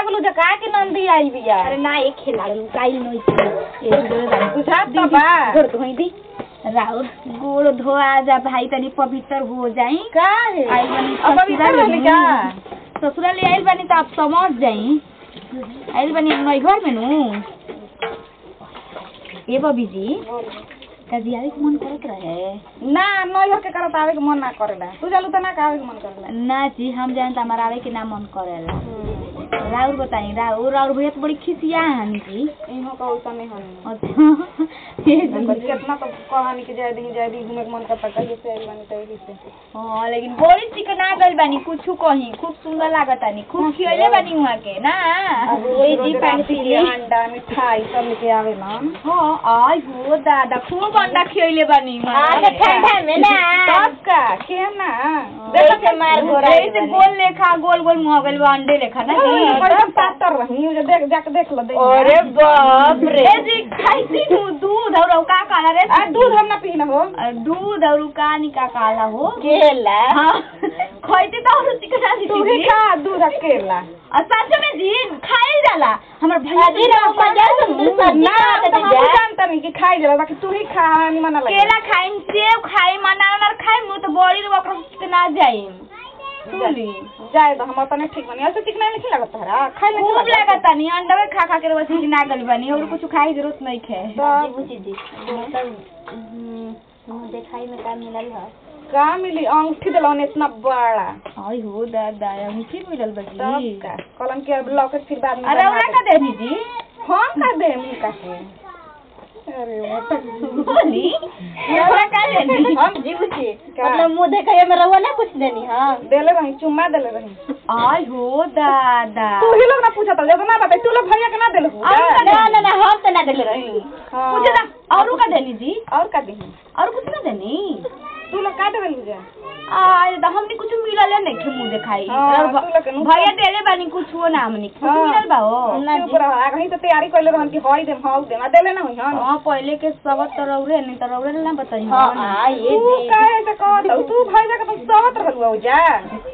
गेलू जका के नंदी आई बिया अरे ना एक खेला काइल नोई ए बुझात तो बा गोड़ धोई दी राउर गोड़ धोआ जा भाई तनी पवित्र हो जाई का है आई बनी अब अभी ससुराल रहली में। का ससुराल ले आइल बानी तो आप समझ जाई आइल बानी नई घर में नु ए बबी जी कजी आवे के मन करत रहे ना नैहर के करत आवे के मन ना करेला तू जालू त ना का आवे के मन करेला ना जी हम जान त हमारा आवे के ना मन करेला राउर बताई राउर राउर भैया तो बड़ी खिसिया हन जी इहो का ओसा नहीं हनी अच्छा ये जी। कितना तो कहानी के जाय दी जाय दी घूमे के मन करता कहिए से आई बानी तभी से हाँ लेकिन बड़ी चिकना गइल बानी कुछ कहीं खूब सुंदर लागत आनी खूब खियले बानी वहाँ के ना वही जी पानी अंडा मिठाई सब लेके आवे ना हाँ आई हो दादा खूब अंडा खियले बानी वहाँ हाँ, तो के। ठंडा में ना। सब का के ना देखो से मार घोड़ा जैसे गोल लेखा गोल गोल मुँह गइल बा अंडे लेखा ना जी एकदम पातर रही जो देख जाके देख लो देख अरे बाप रे ए जी खाइसी नु दूध और का काला रे आ दूध हम ना पी ना हो अ, दूध और का नि का काला हो केला हाँ खइते तो और चिकना दी तू ही खा दूध अकेला आ सच में जी खाए जाला हमर भैया अजी रहो मजा से मुंह सब्जी ना खा तो के हम जा जानता नहीं कि खाई जला बाकी तू ही खा निमन लगे केला खाइम सेब खाइम अनार खाइम नु तो बड़ी रे ओकरा चिकना जाइम सुनली जाए तो हम अपने ठीक बनी ऐसे चिकना नहीं लगता है खाई नहीं खूब लागता नहीं अंडा खा खा के बस चिकना गल बनी और कुछ खाए की जरूरत नहीं खे जी बुची जी मतलब हम्म, मुंह देखाई में का मिलल है का मिली अंगूठी दिलौन इतना बड़ा आई हो दादा मीठी मिलल तब बजी का कलम के लॉकेट फिर बाद में अरे बना ओरा दे। का देनी जी हम का दे मिल का के अरे वो बोली ओरा का देनी हम जी बुची का? मतलब मुंह देखाई में रहो ना कुछ देनी हाँ देले रही चुम्मा देले रही आई हो दादा तू ही लोग ना पूछा था जब ना बता तू लोग भैया के ना देले हो ना ना ना हम तो ना देले रही हाँ। पूछे ना और का देनी जी और का दी और कुछ ना देनी तू लोग का देले मुझे आय दा हमनी कुछ मिलल नहीं खे मुंह देखाई हाँ, और भ- तू लोग के नु- भैया देले बानी कुछ हो ना हमनी कुछ हाँ। मिलल बा हो ना चुप रह आगे ही तो तैयारी कर ले रहन कि हई देम हाउ देम आ देले ना होई हन हाँ पहले के सब तरौरे नहीं तरौरे ना बताई हाँ हाँ ये तू दे काहे से कहत हऊ? तू भैया के तुम सहत रहलू हो जा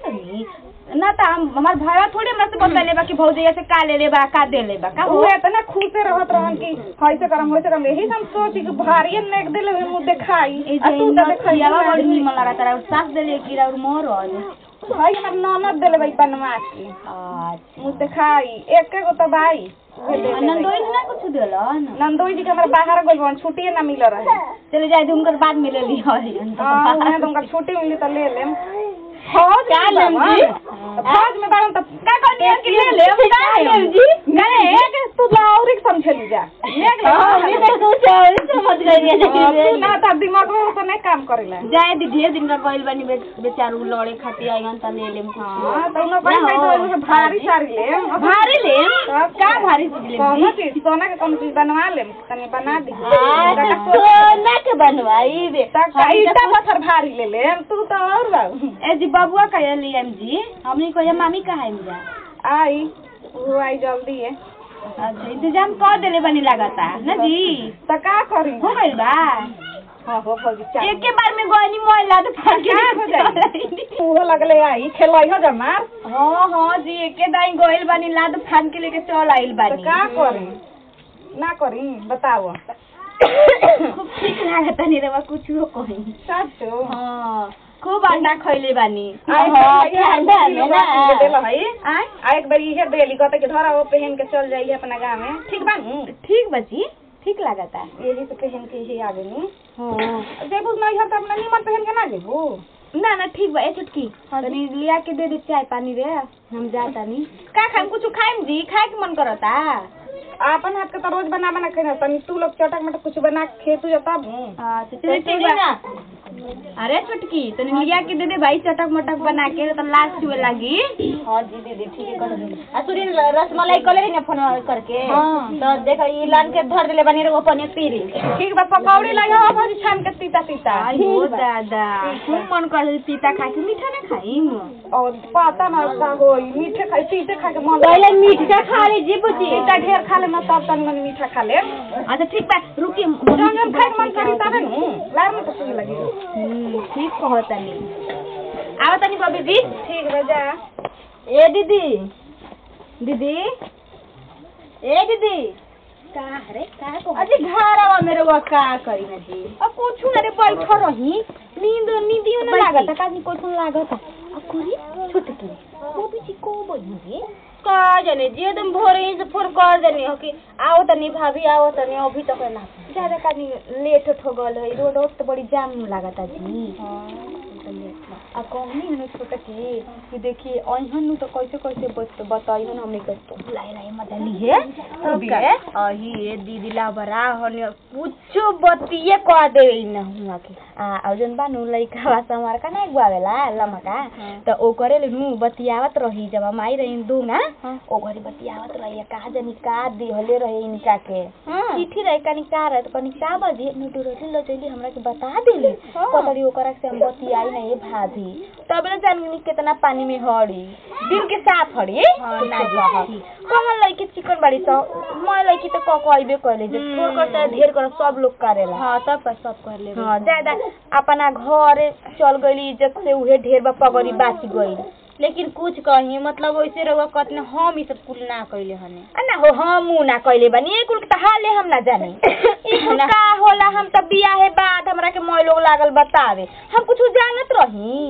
ना तो हम हमार भाई थोड़ी हमरा से बतले बा कि भौजी ऐसे का ले ले बा का दे ले बा का उ इतना खुशे रहत रहन कि हई से करम होई से करम यही से हम सोची कि भारी नेक देले हुए मुंह देखाई ए आ जे तू तो देखाई खियावा बड़ी निमन लगा तारा और सास देले की और मोर और भाई हमर ननद देले भाई बनवा के अच्छा मुंह देखाई एक के गो तो भाई उहे दे देले। नंदोई ना कुछ देलन नंदोई जी के हमरा बाहर गइल बन छुट्टी ना मिल रहे चले जाए तुमकर बाद में ले ली हां उन्हें तुमका छुट्टी मिली तो ले लेम फौज क्या में लेम बाबा। जी? फौज में बारन तो का कहनी कि ले ले का लेम जी नहीं एक तू लाउरी के समझेली जा एक ले हाँ मैं तो कुछ और समझ गई है हाँ, तू लेकिन ना तो दिमाग में तो नहीं काम करेला जाए दी ढेर दिन का गइल बानी बे- बेचारू लड़े खातिर आइगन त ले लेम कुछ हाँ तो उन्हें कहीं कहीं तो भारी सारी ले भारी लेम तब का भारी चीज लेम कौनो जी? चीज सोना के कौनो चीज बनवा लेम तनी बना दी हाँ, तका तो सोना के बनवाई बे तका ईटा पत्थर भारी ले लेम तू तो और बाबू ए जी बबुआ कहे लियम जी हमनी कहे मामी कहा है जा आई वो आई जल्दी है अच्छा इंतजाम कर देले बनी लागता ना जी तो का करी हो गइल बा हाँ हो फौजी चाल एक के बार में गइनी मोइला तो फाड़ के का हो जाई वो लगले आई खेलाई हो जमार हाँ हाँ जी एक के दाई गइल बानी लाद फाड़ के लेके चल आइल तो बानी का करी ना करी बताओ खूब ठीक लागता नहीं रे कुछ हो कहीं साचो हाँ खूब अंडा खइले बानी आई हाँ, भैया ठंडा आई में ना। देल हई आई आ एक बार इहे देली कहते कि धरा वो पहन के चल जाइए अपना गाँव में ठीक बा नु ठीक बची ठीक लागता यही से पहन के ही आ गई हाँ जेबू नहीं हर तो अपना नीमन पहन के ना जेबू ना ना ठीक बा ए चुटकी तनी लिया के दे दे चाय पानी रे हम जाता नहीं का खाएम कुछ खाएम जी खाए के मन करता आपन हाथ के तो रोज बना बना के तनी तू लोग चटक मटक कुछ बना के खेतू जा तब नु अच्छा चलिए ठीक बा अरे चुटकी तनी लिया के दे दे भाई चटक मटक बना के तो लाश छुए लगी हाँ जी दीदी ठीक है कर दे आ सुनी रसमलाई कले रही ना फोन करके हाँ। तो देखो ई लान के धर देले बनी रे वो पनीर पीरी ठीक बा पकौड़ी लाई हो भाजी छान के तीता तीता आई हो दादा खूब मन कर पीता खा के मीठा ना खाइम और पता ना का होई मीठे खाई तीते खा के मन पहले मीठा खा ली जी बुची तीता ढेर खा ले ना तब तनी मनी मीठा खा ले अच्छा ठीक बा रुकी जब जब खाए के मन करी तबे नु लार में तो सुन लगी हम्म, ठीक कहतनी आवा तनी बबी जी ठीक बा जा ए दीदी दीदी ए दीदी का रे का को अजी घर आवा मेरे वो का करी ना जी अब कुछ ना रे बैठ रही नींद नींदियो ना लागत का नहीं कुछ लागत अब कोरी छुटकी वो भी को बनी का जाने जी एकदम भोरे ही से फोन कर देनी हो कि आओ तनी भाभी आओ तनी अभी तक ना ज्यादा का नहीं लेट हो गल है रोड तो बड़ी जाम लागत जी आ कहनी हनु छोटकी कि देखिए अइहन तो कैसे कैसे बत बताइहन हमने के तो लाई लाई मजा लिए अभी अही ए दीदी ला बरा होनी कुछो बतिए कह देवे न हुआ के आ और जन बानु लइका बा समार का नहीं गुआवेला लमका तो ओ करे ले नु बतियावत रही जब हम आई रही दू ना ओ घरी बतियावत रही का जनी का दिहले रहे इनका के चिट्ठी रहे कनी का रहे तो कनी का बजे नु डुरली लो जइली हमरा के बता देली पतड़ी ओकरा से हम बतियाई नहीं भाभी तब ना जानी कितना पानी में हड़ी दिल के साफ हड़ी हाँ, ना ना जी जी। कमल लइके चिकन बाड़ी तो मैं लइकी तो क कहबे कहले जे छोड़ कर चाहे ढेर कर सब लोग करेला हां तब पर सब कर ले हाँ ज्यादा अपना घर चल गई इज्जत से उहे ढेर बा पगड़ी बाच गई लेकिन कुछ कही मतलब वैसे रहुआ कतने हम ई सब कुल ना कइले हने आ ना हो हम ऊ ना कइले बानी ए कुल के त हाले हम ना जानी ई कुल का होला हम त बियाहे बाद हमरा के मोय लोग लागल बतावे हम कुछ जानत रही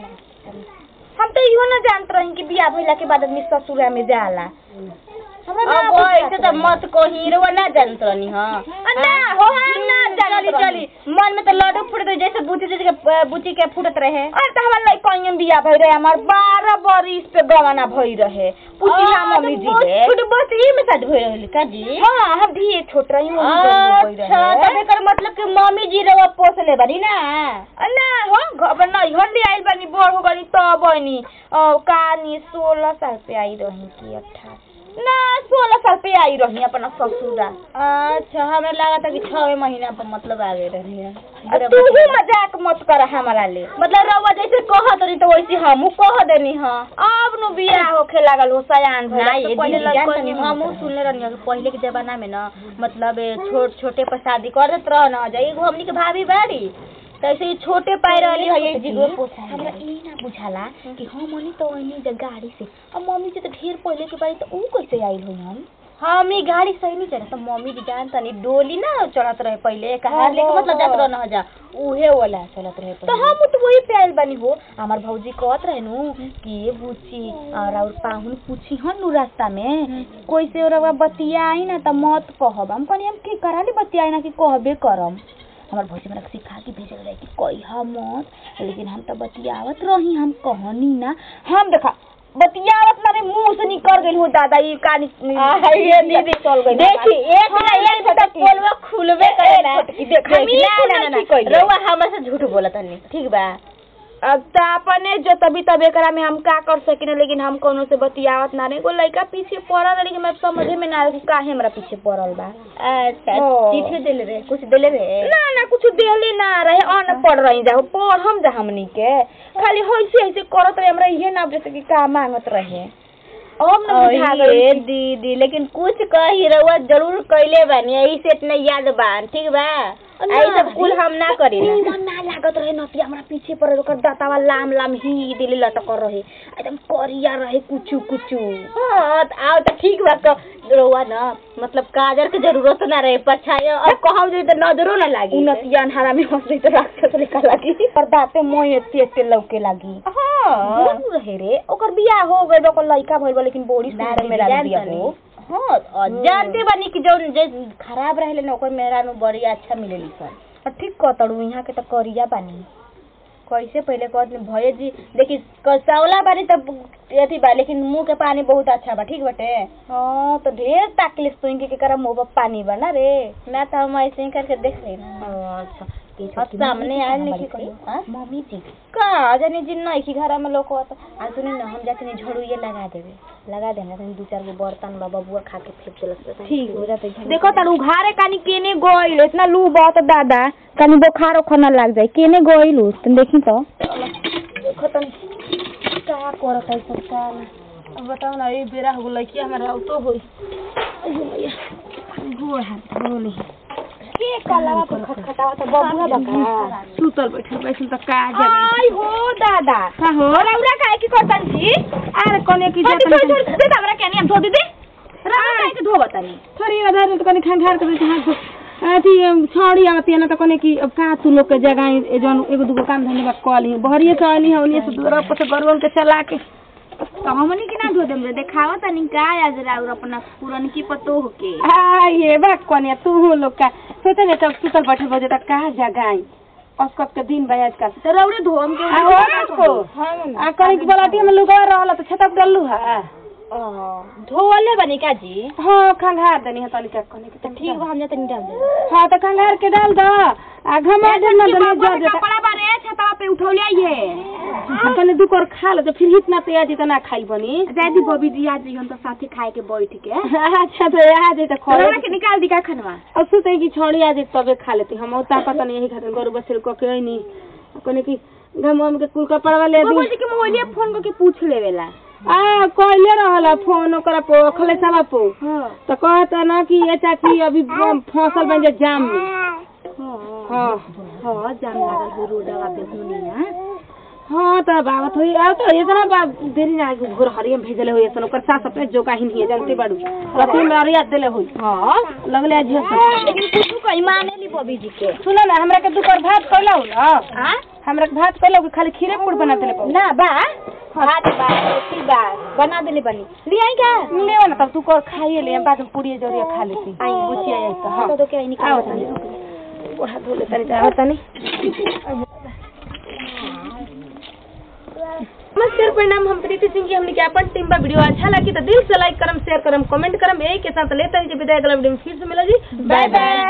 हम तो इहो ना जानत रही कि बियाह भइला के बाद आदमी ससुरा में जाला हमरा ना अब ऐसे बुझात तो रही। मत कही रहुआ ना जानत रहनी हां आ ना हो हम ना जानत चली रही। चली मन में तो लड्डू फूट गई जैसे बुची जैसे के बुची के फूटत रहे और त हमर लई कहीं बियाह भई रहे हमार 12 बरिस पे गवाना भई रहे पूछिला मम्मी जी के छोट बस ई में साथ होई रहली का जी हाँ हम भी छोट रही हूँ अच्छा तब एकर मतलब कि मम्मी जी रहुआ पोसले बानी ना ना हो घर नहीं हल्दी आइल बानी बड़ हो गनी तब बनी कहानी सोलह साल पे आई रही की अठारह ना सोलह साल पे आई रही अपना ससुरा अच्छा हमें लगा था कि छवे महीना पर मतलब आ गए रही है अब तू ही मजाक मत कर हमारा ले मतलब रउआ जैसे कहत रही तो वैसे हमहू कह देनी हां अब नु बियाह होखे लागल हो सयान भइल ना तो ये पहिले दीदी लग जानत कनी नहीं हमहू सुनले रहनी कि पहले के जमाना में ना मतलब ए, छोट छोटे पर शादी कर देत रह ना जाई एगो हमनी के भाभी बाड़ी तो ऐसे ही छोटे पाई रहली है एक जी हमरा ई ना बुझाला कि हम मनी तो ओनी जे गाड़ी से अब मम्मी जी तो ढेर पहले के बारी तो ऊ कैसे आइल होई हम हम ही गाड़ी सही नहीं चढ़ा तो मम्मी जी जानता नहीं डोली ना चढ़त रहे पहले कहार लेके मतलब जात रह ना जा उहे वाला चलत रहे तो पहले। हम तो वही पे आइल बानी हो हमार भौजी कहत रहे नु कि ये बुची और और पाहुन पूछी हन नु रास्ता में कोई से और बतियाई ना त मत कहब हम कहनी हम की करा ली बतियाई ना कि कहबे करम हमार भौजी हमरा के सिखा के भेजल रहे कि कहिया मत लेकिन हम तो बतियावत रही हम कहनी ना हम देखा बतियावत ना रे मुंह से निकल गइल हो दादा ये कानी ये दीदी चल गइल देखी एक ना एक तो पोलवा खुलबे करे ना छोटकी, देख, हम ही ना, ना, खुला ना, की ना, कइले रउआ हमरा से झूठ बोलत हनी ठीक बा अब त अपने जो तभी तब एकरा में हम का कर सकिन लेकिन हम कोनो से बतियावत ना रे एगो लइका पीछे पड़ल है, लेकिन मैं समझे में ना आवे कि काहे हमरा पीछे पड़ल बा अच्छा ओ। चिट्ठी देले रे कुछ देले रे ना ना कुछ देहले ना रहे अनपढ़ रही जा पढ़ हम जा हमनी के खाली होइसे ऐसे करत रहे हमरा इहे ना जैसे कि का मांगत रहे अब ना बुझा गइल ये कि- दीदी लेकिन कुछ कही रउआ जरूर कइले बानी यही से इतना याद बा ठीक बा ना, आई सब कुल हम ना करी ना निमन ना लागत रहे नतिया हमरा पीछे पड़े ओकर दातावा लाम लाम ही दिले लटक रहे एकदम करिया रहे कुचू कुचू हाँ तो आओ तो ठीक बा तो रउआ ना मतलब काजर के जरूरत ना रहे परछाई अब कहब जे तो नजरो ना लागी उनतिया अन्हारा में हंस रही तो राक्षस लेखा लागी पर दाते मोह एते एते लौके लागी हाँ बोलू रहे रे ओकर बियाह हो गइल ओकर लइका भइल बा लेकिन बड़ी ना सुंदर दीदी, मेरा जान बिया तनी। हो हाँ और जानते बानी कि जौन जे खराब रहेले ना ओकर मेहरा में बड़ी अच्छा मिलेली सन और ठीक कहतड़ू यहाँ के तो करिया बानी कैसे पहले कहत भैया जी देखी कसावला बानी तब अथी बा लेकिन मुंह के पानी बहुत अच्छा बा ठीक बटे हाँ तो ढेर ताकले सुन के केकरा मुंह पर पानी बा ना रे ना तो हम ऐसे ही करके देख लेना अच्छा अब सामने आयल नहीं कि हाँ? मम्मी जी का जानी जिन नहीं कि घर में लोग होता आ सुनी ना हम जाके नहीं झड़ू ये लगा देवे लगा देना तनी दू चार गो बर्तन बा बबुआ खा के फेंक देलस ठीक हो जाते देखो तारू घारे कानी केने गइल इतना लू बहुत दादा कानी बुखार ओखना लग जाए केने गइल तुम देखी तो देखो तनी का करत है सब का अब बताओ ना ये बेरा हो गई कि हमारा तो होई गोड़ हाथ धोली के कलवा पर खटखटावा तो बबुआ बका सुतल बैठल बैठल त का जगह आई हो दादा का हो रौरा काहे की करतन जी अरे कने की छोड़ जात छोड़ छोड़ दे हमरा केनी हम धो दे दे रौरा काहे के धोबत तनी थोड़ी अधार त कने खंघार के बैठे हाथ धो- अथी छौड़ी आवती है ना त कने की अब का तू लोग के जगह ए जौन एगो दूगो काम धंधे बा कॉल ही बहरिए से आनी है उन्हीं से दूर पर से गरवन के चला के तो हमनी के ना धो देम रे देखावा तनी का आज राउर अपना पुरन की पतो होके आ ये बा कने तू हो लोग का सोचे ने तब सुतल बैठल बजे तक का जगह आई औसकत के दिन बयाज का तो रौरे धोम के आ हो को आ कहीं की बलाटी में लुगा रहल त छतप डल्लू है धोले बनी का जी हाँ खंघार देनी है तनिका कने के तो ठीक बा हम जतनी डाल दे हाँ तो खंघार के डाल दो आ घमा दे ना दे जा दे कपड़ा बारे छतवा पे उठौले आइए आ कने दू कर खा ले तो फिर हित ना ते आज इतना खाई बनी दादी बबी जी आज हम तो साथे खाए के बैठ के अच्छा तो आ जाए तो खा रौरा के निकाल दी का खनवा अब सुते की छोड़ी आ जाए तबे खा लेती हम उता पता नहीं यही खातिर गरु बसेल को के नहीं कने की घम हम के कुल कपड़ा वाले बबू दी जी के मोबाइल फोन करके पूछ लेवेला आ कहले रहला फोन ओकरा पो खले सवा पो तो कहता ना कि ये चाची अभी फसल बन जाए जाम में हाँ हाँ जाम लागल हो रोडवा पे हुनिया हाँ तो बाबत हुई आ तो इतना बा देरी ना आगे घोर हरियम भेजले हुई ऐसा ओकर सास अपने जो काहिन हिए जानते बाड़ू रति में अरिया देले हुई हाँ लगले आज से लेकिन तू कहीं माने ली बबी जी के सुनो ना हमरा के दुकर भात कइलौ ना हाँ हमरा के भात कइलौ कि खाली खीरे पूड़ बना देले पाऊ ना बा भात बा रोटी बा बना देले बनी ले आई का ले ना तब तू कर खाइए ले बाद में पूरी जरिया खा लेती आई बुचिया आई तो हां तो तो क्या निकाल आओ तनी ओढ़ा धो ले तनी आओ तनी नमस्कार प्रणाम हम प्रीति सिंह जी हमने के अपन टीम बा वीडियो अच्छा लगी तो दिल से लाइक करम शेयर करम कमेंट करम यही के साथ लेते हैं विदाई अगला वीडियो में फिर से मिला जी बाय बाय